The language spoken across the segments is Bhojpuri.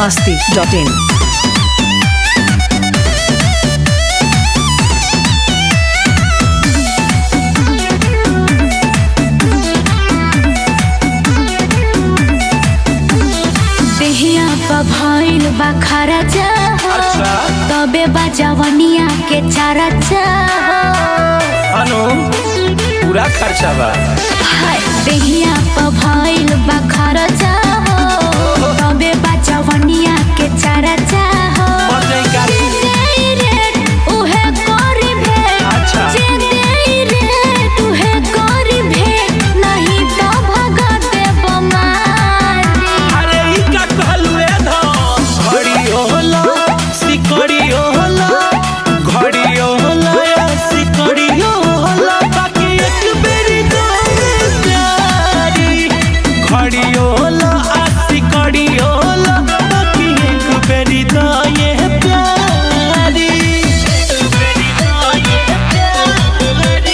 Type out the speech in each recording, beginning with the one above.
masti.in. देहिया पर भइल बा खरचा हो अच्छा। तबे बा जवनिया के चरचा हो अनु पूरा खर्चा बा हाय देहिया पर भइल बा खरचा हो तबे बा जवनिया के चरचा हो पर जाई गाड़ी। जे देई रेट उहे करी भेट अच्छा। जे देई रेट उहे करी भेट नहीं तो भगत बमारी अरे ई का कहलू ए धन घड़ी होला सिकड़ी होला घड़ी होला या सिकड़ी होला बाकी एक बेरी दे प्यारी घड़ी होला आ सिकड़ी होला बाकी एक बेरी दे ये प्यारी एक बेरी दे ये प्यारी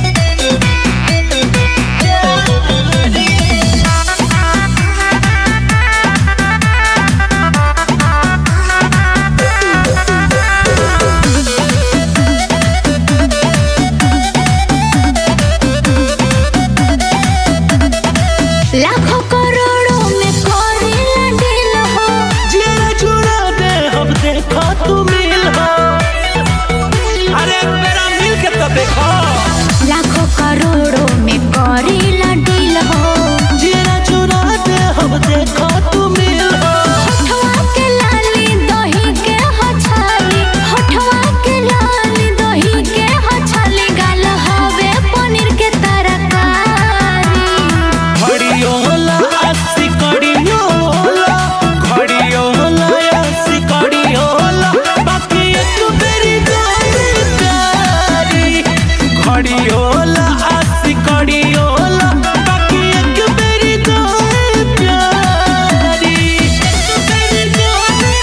लाखों करोड़ों में करेला दिल हो जेरा जुड़ा दे हम देखो तू मिल हो अरे एक बेरा मिल के तो देखो लाखों करोड़ों में करेला दिल हो जेरा जुड़ा दे हम देखो तू मिल हो होठवा के लाली दही के हछाली होठवा के लाली दही के हछाली गाल हवे पनीर के तरकारी घड़ियो होला अस्सी कड़ियो होला घड़ियो होला अस्सी कड़ियो होला बाकी एक बेरी दे प्यारी घड़ियो होला अस्सी कड़ियो होला बाकी एक बेरी दे प्यारी एक बेरी दे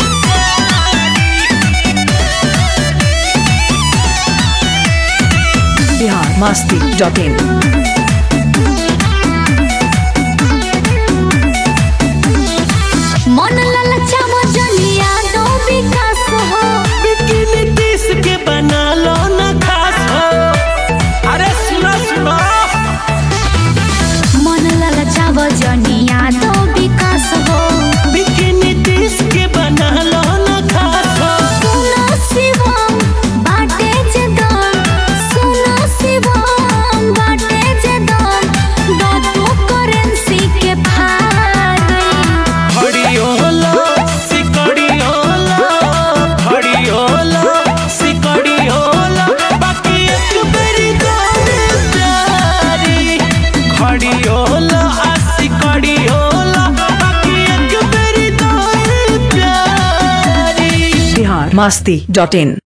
Bihar masti.in. मन ललचावा जलिया दो विकास हो बिकिनी तीस के बना लो ना खास हो अरे सुनो सुनो मन ललचावा जनिया दो विकास हो बिकिनी तीस के बना लो ना खास हो सुनो शिवम बाटे जे दम सुनो शिवम बाटे जे दम दादू करेंसी के भारी घड़ी होला सिकड़ी होला घड़ी होला सिकड़ी होला बाकी एक बेरी दे प्यारी घड़ी होला आ सिकड़ी होला बाकी एक बेरी दे प्यारी Bihar masti.in.